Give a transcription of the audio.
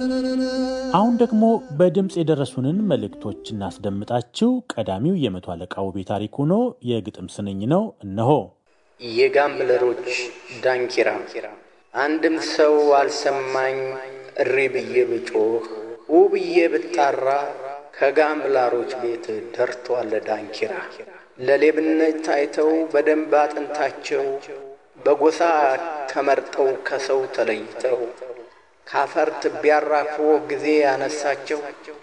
አሁን ደግሞ በድምፅ የደረሱንን መልእክቶች እናስደምጣችሁ። ቀዳሚው የመቶ አለቃ ውቤ ታሪክ ሆኖ የግጥም ስንኝ ነው። እነሆ። የጋምብለሮች ዳንኪራ አንድም ሰው አልሰማኝ እሪ ብዬ ብጮህ ውብዬ ብጣራ ከጋምብላሮች ቤት ደርቷል ዳንኪራ። ለሌብነት ታይተው በደንብ አጥንታቸው በጎሳ ተመርጠው ከሰው ተለይተው ካፈር ትቢያ አራግፎ ጊዜ ያነሳቸው